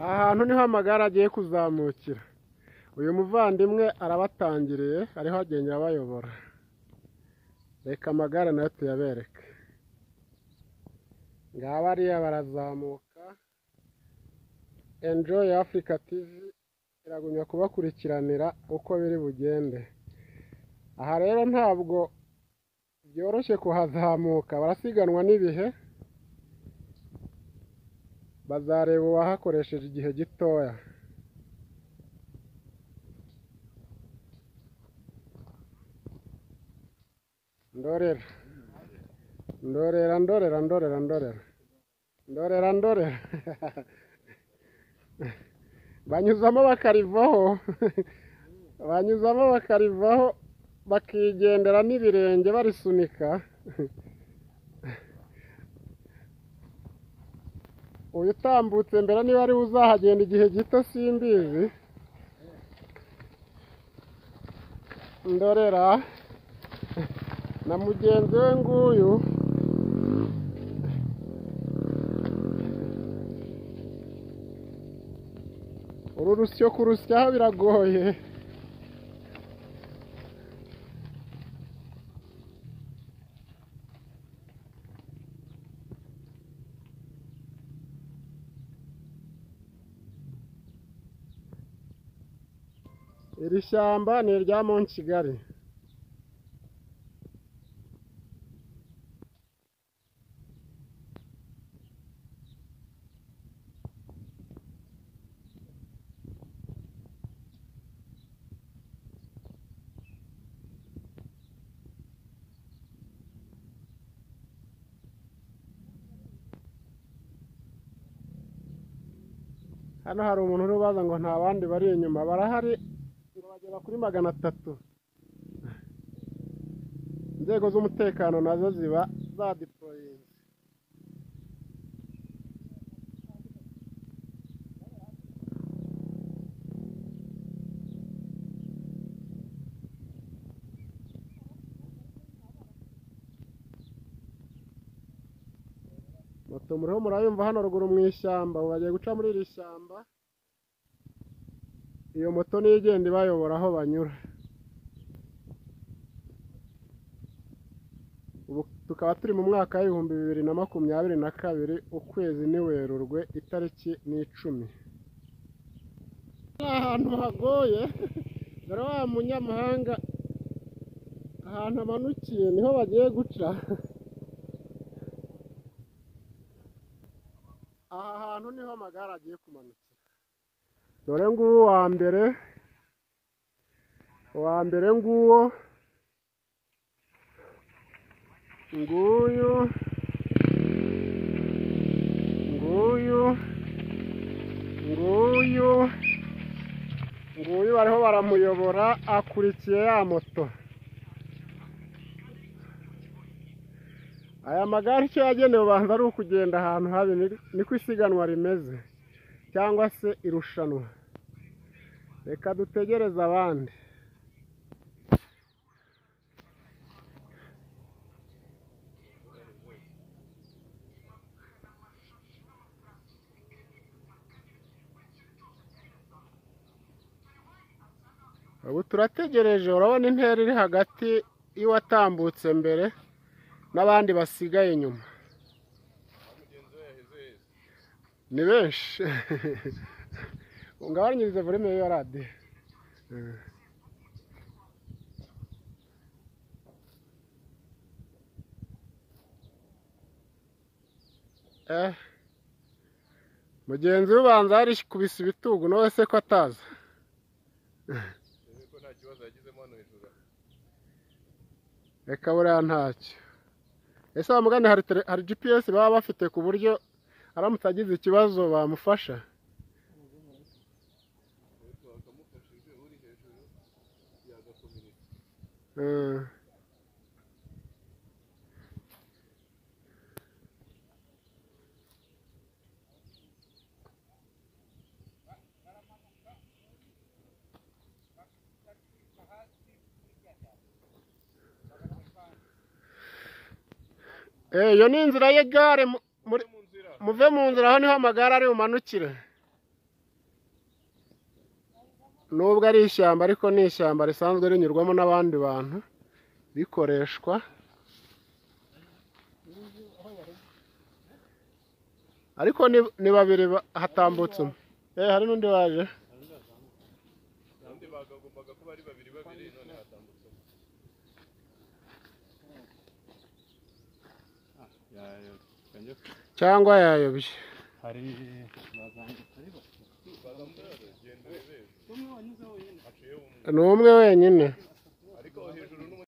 hantu niho amagare agiye kuzamukira uyu muvandimwe arabatangiriye ariho agenda abayobora reka amagare nayo tuyabereke ngaba ariya barazamuka enjoy Africa TV iragumya kubakurikiranira uko biri bugende aha rero ntabwo byoroshye kuhazamuka barasiganwa n'ibihe bazareba uwahakoresheje igihe gitoya ndorera ndorera ndorera ndorera ndorera ndorera ndorera banyuzamo bakarivaho banyuzamo bakarivaho bakigendera n'ibirenge barisunika uyu utambutse mbere niba ari we uzahagenda igihe gito simbizi ndorera na mugenzi we nguyu uru rusyo kurusyaho biragoye iri shyamba ni irya Munsigari hano hari umuntu uri ubaza ngo nta bandi bari inyuma barahari ngo bagera kuri magana atatu inzego z'umutekano nazo ziba za diporoyinze moto muriho murayumva hano ruguru mu ishyamba ubu bagiye guca muri iri shyamba iyo moto niyo igenda ibayobora aho banyura ubu tukaba turi mu mwaka w'ibihumbi bibiri na makumyabiri na kabiri ukwezi ni werurwe itariki ni icumi ni ahantu hagoye dore wa munyamahanga ahantu amanukiye niho bagiye guca aha hantu niho amagare agiye kumanukira dore nguwo uwa mbere uwa mbere nguwo nguyu nguyu nguyu nguyu bariho baramuyobora akurikiye ya moto aya magare icyo yagenewe ubanza ari ukugenda ahantu habi niko isiganwa rimeze cyangwa se irushanwa reka dutegereze abandi ubu turategereje urabona intera iri hagati y'uwatambutse mbere n'abandi basigaye inyuma ni benshi ngabanyirize volume ya radiyo mugenzi ubanza yarikubise ibitugu nawe se ko ataza reka buriya ntacyo ese bamugane hari gps baba bafite ku buryo aramutse agize ikibazo bamufasha iyo ni inzira y'igare muve mu nzira aho niho amagare ari bumanukire nubwo ari ishyamba ariko ni ishyamba risanzwe rinyurwamo n'abandi bantu rikoreshwa ariko ni, ni babiri ba- hatambutse umwe eh hari n'undi waje abandi bagombaga kuba ari babiri babiri none hatambutse umwe. Ya- ya- cyangwa yayobye hari bagambwa genda urebe haciyeho umwe ni umwe wenyine